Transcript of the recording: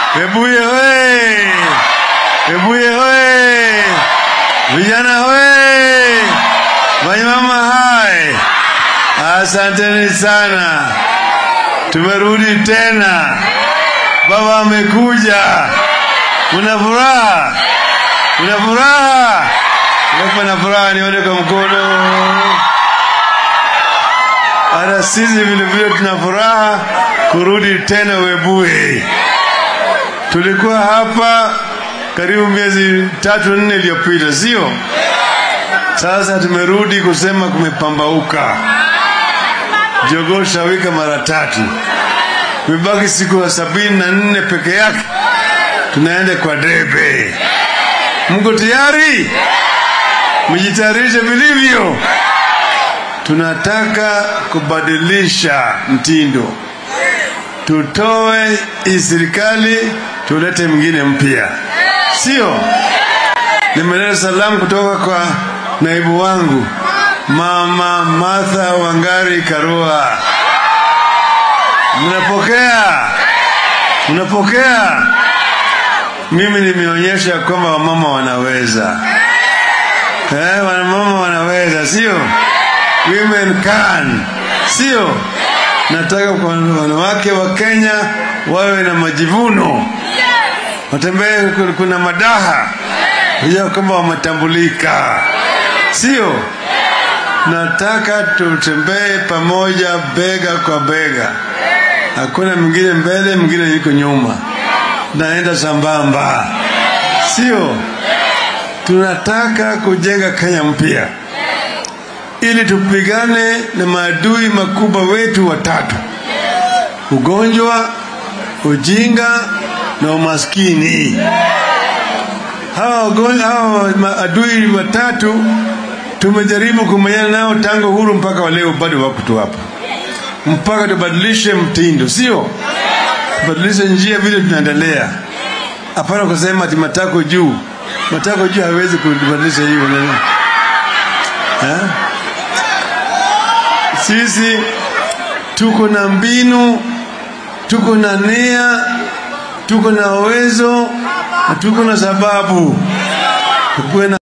Webuye hoye! Webuye hoye! Vijana hoye! Wanyama hai! Asanteni sana, tumerudi tena. Baba amekuja. Una furaha? Una furaha? Unapo na furaha, nione kwa mkono. Hata sisi vile vile tuna furaha kurudi tena Webuye. Tulikuwa hapa karibu miezi tatu nne iliyopita, sio? Sasa tumerudi kusema kumepambauka. Jogoo shawika mara tatu, imebaki siku ya sabini na nne peke yake, tunaenda kwa debe. Mko tayari? Mjitayarishe vilivyo. Tunataka kubadilisha mtindo, tutoe hii serikali, tulete mwingine mpya, sio? Nimeleta salamu kutoka kwa naibu wangu Mama Martha Wangari Karua. Mnapokea? Mnapokea? Mimi nimeonyesha kwamba wamama wanaweza, eh, wamama wanaweza, sio? Women can, sio? Nataka kwa wanawake wa Kenya wawe na majivuno, watembee, kuna madaha kujua kwamba wametambulika, sio? Nataka tutembee pamoja, bega kwa bega, hakuna mwingine mbele, mwingine yuko nyuma, naenda sambamba, sio? Tunataka kujenga Kenya mpya ili tupigane na maadui makubwa wetu watatu: ugonjwa, ujinga na umaskini. Hawa hawa maadui watatu tumejaribu kumenyana nao tangu huru mpaka wa leo, bado wako tu hapa, mpaka tubadilishe mtindo, sio tubadilishe njia vile tunaendelea. Hapana kusema ati matako juu, matako juu hawezi kubadilisha hiyo nini eh? Sisi tuko na mbinu, tuko na nia, tuko na uwezo na tuko na sababu. Tukuwe na